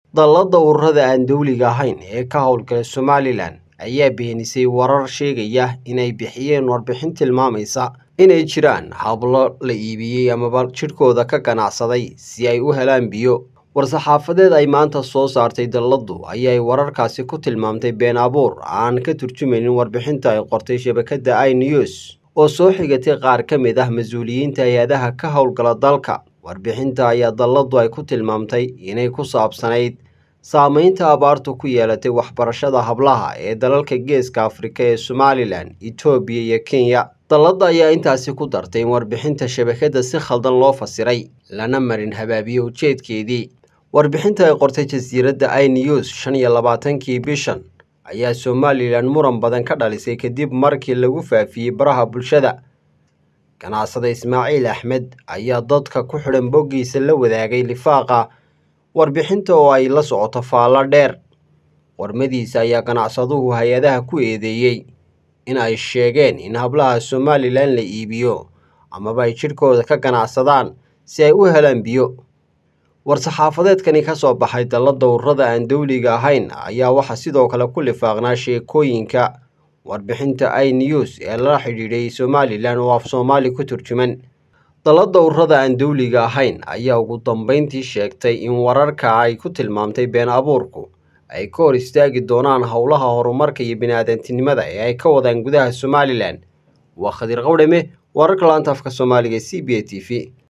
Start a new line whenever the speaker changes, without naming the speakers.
dallada ururada aan dowliga ahayn ee ka howlgala somalilan ayaa beenisay warar sheegaya inay bixiyeen warbixin tilmaamaysa inay jiraan hablo la iibiyey amaba jidhkooda ka ganacsaday si ay u helaan biyo war-saxaafadeed ay maanta soo saartay dalladu ayay wararkaasi ku tilmaamtay been abuur aan ka turjumaynin warbixinta ay qortay shabakadda i news oo soo xigatay qaar ka mid ah mas-uuliyiinta hay-adaha ka howlgala dalka warbixinta ayaa dalladu ay ku tilmaamtay inay ku saabsanayd saameynta abaartu ku yeelatay waxbarashada hablaha ee dalalka geeska afrika ee somalilan etoobiya iyo kenya dallada ayaa intaasi ku dartay in warbixinta shabakadda si khaldan loo fasiray lana marin habaabiye ujeedkeedii warbixinta ay qortay jasiiradda i news shan iyo labaatankii bishan ayaa somalilan muran badan ka dhalisay kadib markii lagu faafiyey baraha bulshada ganacsada ismaaciil axmed ayaa dadka ku xidhan boggiisa la wadaagay lifaaqa warbixinta oo ay la socoto faallo dheer warmadiisa ayaa ganacsaduhu hay-adaha ku eedeeyey in ay sheegeen in hablaha somalilan la iibiyo amaba ay jidhkooda ka ganacsadaan si ay u helaan biyo war-saxaafadeedkani ka soo baxay dallada ururada aan dowliga ahayn ayaa waxaa sidoo kale ku lifaaqnaa sheekooyinka warbixinta i news ee lala xidhiidhay somalilan oo af soomaali ku turjuman dallada ururada aan dowliga ahayn ayaa ugu dambeyntii sheegtay in wararka ay ku tilmaamtay been abuurku ay ka hor istaagi doonaan howlaha horumarka iyo bini-aadantinimada ee ay ka wadaan gudaha somalilan waa khadir qawdhame wararka laanta afka soomaaliga c b a t v